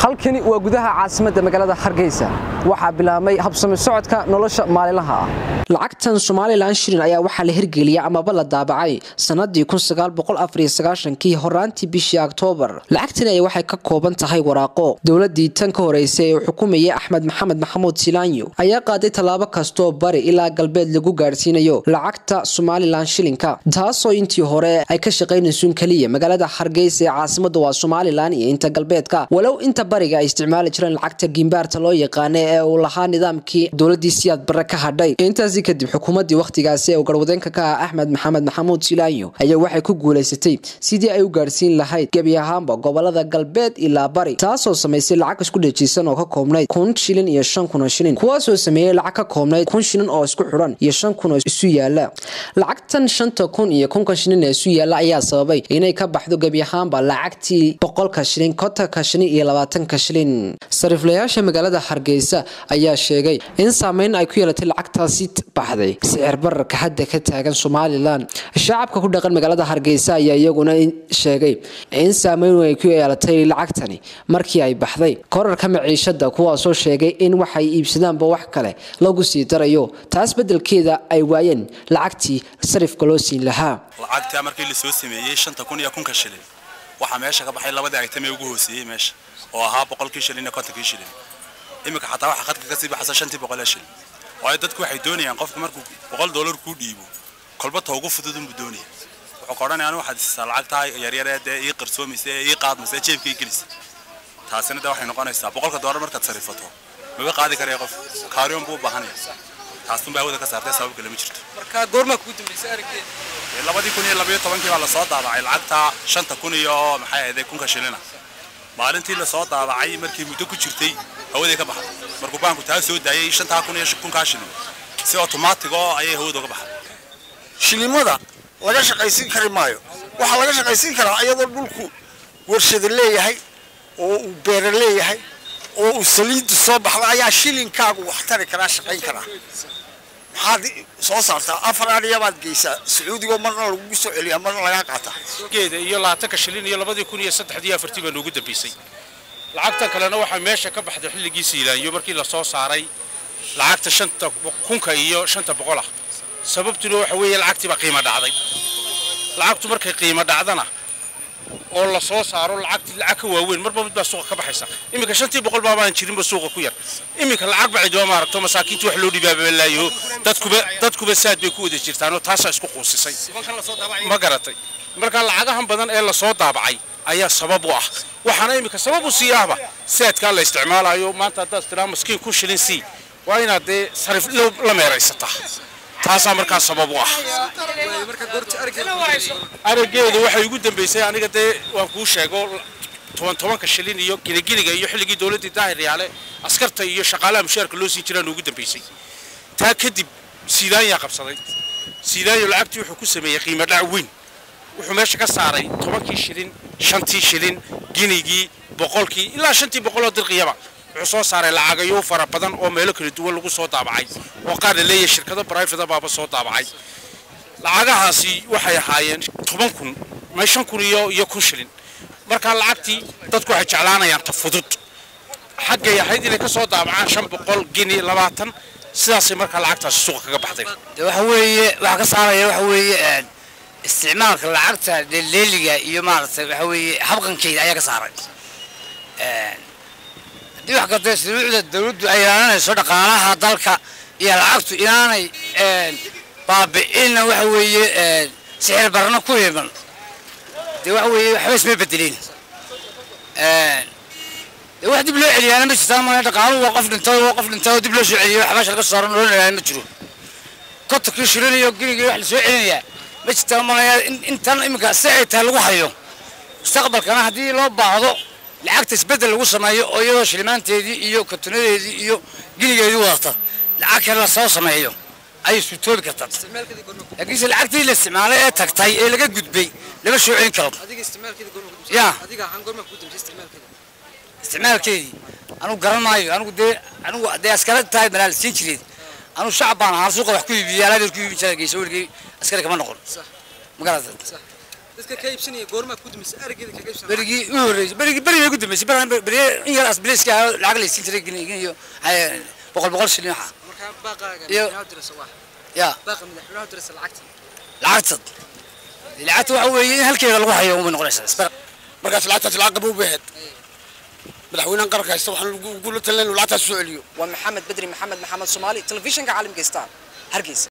halkani waa gudaha caasimadda magaalada hargeysa waxaa bilaabmay habsami socodka nolosha maalinlaha ah lacagtan somalilan shilin ayaa waxaa la hirgeliyay amaba la daabacay sanadii kii horaantii bishii oktoobar lacagtani ay waxay ka kooban tahay waraaqo dowladii tan ka horeysay ee xukumayay axmed maxamed maxamuud silaanyo ayaa qaaday tallaabo kastoo bari ilaa galbeed lagu gaadhsiinayo lacagta somalilan shilinka taasoo intii hore ay ka shaqaynaysuun keliya magaalada hargeysa ee caasimada waa somalilan iyo inta galbeedka walow inta bariga ay isticmaali jireen lacagta gimbaarta loo yaqaana ee uu lahaa nidaamkii dowladii siyaad bare ka hadhay intaasi kadib xukuumadii wakhtigaasi ee uu garwadeenka ka ah axmed maxamed maxamuud silaanyo ayaa waxay ku guulaysatay sidii ay u gaadhsiin lahayd gebi ahaanba gobolada galbeed ilaa bari taasoo samaysay lacag isku dhejiisan oo ka koobnayd kun shilin iyo shan kun oo shilin kuwaasoo sameeyey lacag ka koobnayd kun shilin oo isku xidhan iyo shan kun oo isu yaala lacagtan shanta kun iyo kunka shilin ee isu yaala ayaa sababay inay ka baxdo gebi ahaanba lacagtii boqolka shilin kontonka shilin iyo labaatanka shilin sariiflayaasha magaalada hargeysa ayaa sheegay in saameyn ay ku yeelatay lacagtaasi baxday sicir bararka hadda ka taagan somalilan shacabka ku dhaqan magaalada hargeysa ayaa iyaguna sheegay in saameyn ay ku yeelatay lacagtani markii ay baxday korarka maciishada kuwaasoo sheegay in waxay iibsadaanba wax kale lagu sii darayo taas bedelkeeda ay waayeen lacagtii sarifka loo siin lahaa lacagtaa markii lasoo sameeyey shanta kun iyo kunka shilin waxaa meesha ka baxay labadii aytamee ugu hooseeyey meesha oo ahaa boqolkii shilin iyo kontonkii shilin iminka xataa waxaa khadka kasii baxaysa shantii boqol ee shilin waayo dadku waxay doonayaan qofku markuu boqol dollar kuu dhiibo kolba ta ugu fudud unbuu doonaya wuxuu ka odhanaya anu waxaad isisaa lacagtaa yaryaree dee ii qarsoomaysa ee ii qaadmaysa ee jeebka ii gelisa taasina dee waxay noqonaysaa boqolka dollar markaad sarifato maba qaadi karaya qof kaariyon buu u baahanaya taastunbaa hawada ka saartay sabab kale ma jirto marka goormaa kugu dambeysay araggeeda labadii kun iyo labayo tobankii baa lasoo daabacay lacagta shanta kun iyo maxay ahayd kunka shilina maalintii lasoo daabacay markii muddo ku jirtay hawaday ka baxday markuu baanku taa soo daayay shantaa kun iyo kunkaa shilin si otomaatig oo ayay hawada uga baxday shilimada laga shaqaysiin kari maayo waxaa laga shaqaysiin karaa iyadoo dhulku warshada leeyahay oo uu beera leeyahay oo uu saliiddu soo baxda ayaa shilinkaagu wax tari karaa shaqayn karaa maxaad soo saartaa afar ariyabaad geysaa sacuudigoo marna lagugu soo celiyaa marna lagaa qaataa geeda iyo labaatanka shilin iyo labadii kun iyo saddexdii afartii baa noogu dambeysay lacagtan kalena waxaa meesha ka baxday xilligii siilaanyo markii lasoo saaray lacagta shanta kunka iyo shanta boqol ah sababtuna waxa weeye lacagtii baa qiimo dhacday lacagtu markay qiimo dhacdana oo la soo saaro lacagti lacag ka waaweyn marba mid baa suuqa ka baxaysa iminka shantii boqol baabaan jirinba suuqa ku yar iminka lacag bacidoa maaragto masaakiinta wax loo dhibaabalaayo dadkuba dadkuba saad bay ku wada jirtaanoo taasaa isku quusisay ma garatay marka lacagahan badan ee lasoo daabacay ayaa sabab u ah waxaana iminka sabab u sii ahba saadkaa la isticmaalayo maanta haddaad tiraa maskiin kun shilin sii waa inaad dee sarif la meeraysataa taasaa markaa sabab u ah araggeedu waxay ugu dambeysay aniga dee waan kuu sheego toban tobanka shilin iyo giligiliga iyo xilligii dowladdii daahir yaale askarta iyo shaqaalaha mushaarka loo siin jiraan ugu dambeysay taa kadib siilaanyaa qabsaday siilaanyo lacagtii wuxuu ku sameeyey qiimo dhac weyn wuxuu meesha ka saaray tobankii shilin shantii shilin ginigii boqolkii ilaa shantii boqoloo dirqiyaba wuxuu soo saaray lacagayo fara badan oo meelo kala duwan lagu soo daabacay oo qaar la leeyahay shirkado brifada baaba soo daabacay lacagahaasi waxay ahaayeen toban kun may shan kun iyo iyo kun shilin markaa lacagtii dadku waxay jeclaanayaan ta fudud xaggay ahayd inay ka soo daabacaan shan boqol gini labaatan sidaasay markaa lacagtaasi suuqa kaga baxday waxa weeye waxaa ka saaraya waxa weeye isticmaalka lacagta leeliga iyo maaragtay waxa weeye habqankeeda ayaa ka saaray haddii wax kasta shuruucda dawladdu ay ilaalinayso dhaqaalaha dalka iyo lacagtu inaanay baabi'inna waxa weeye sixir barna ku iman dee waxa weeye waxba isma bedelin dee wax dib loo celiyaana ma jirtaan ma dhaqaaluhu waa qof dhintay waa qof dhintay oo dib loo soo celiyo wax meesha laga soo saaran loo ilaalin ma jiro kontonkii shilin iyo ginigii wax la soo celinayaa ma jirtaan malaya intan iminka si ay tahay lagu hayo mustaqbalkana haddii loo baahdo lacagta isbedel lagu sameeyo oo iyadoo shilimaanteedii iyo katunadeedii iyo ginigeedii wadata lacag kale la soo sameeyo ayay suurtoobi kartaa laakiinse lacagtii la isticmaalay ee tagtay ee laga gudbay lama soo celin karo ya isticmaalkeedii anugu garan maayo anigu dee anigu dee askara tahay malaa la siin jireed anigu shacab baan ahaa suuqa wax ku iibiyey alaabeed ku iibin jiray geysa weligii askari kama noqon ma garata dadka ka iibsanaya goormaa ku dumisay arigeeda kaga iibsanaya berigii u horreysay berigii berigii ugu dambeysay beri beri in yar asbiliska ah lacag la siin jiray gini gini iyo hay- boqol boqol shilin waxa markaa baaqaaga Iyo- madaxweynaha dirasa waa ya baaqa madaxweynaha dirasa lacagta lacagtad lacagta waxa weeye in halkeeda lagu hayo uma noqonaysaa isbar markaas lacagtaas lacag qabow bay ahayd madaxweynahan qaranka haysta waxaan ugula talinayn lacagtaas soo celiyo waa maxamed bedri maxamed maxamed soomaali telefishinka caalamka star hargeysa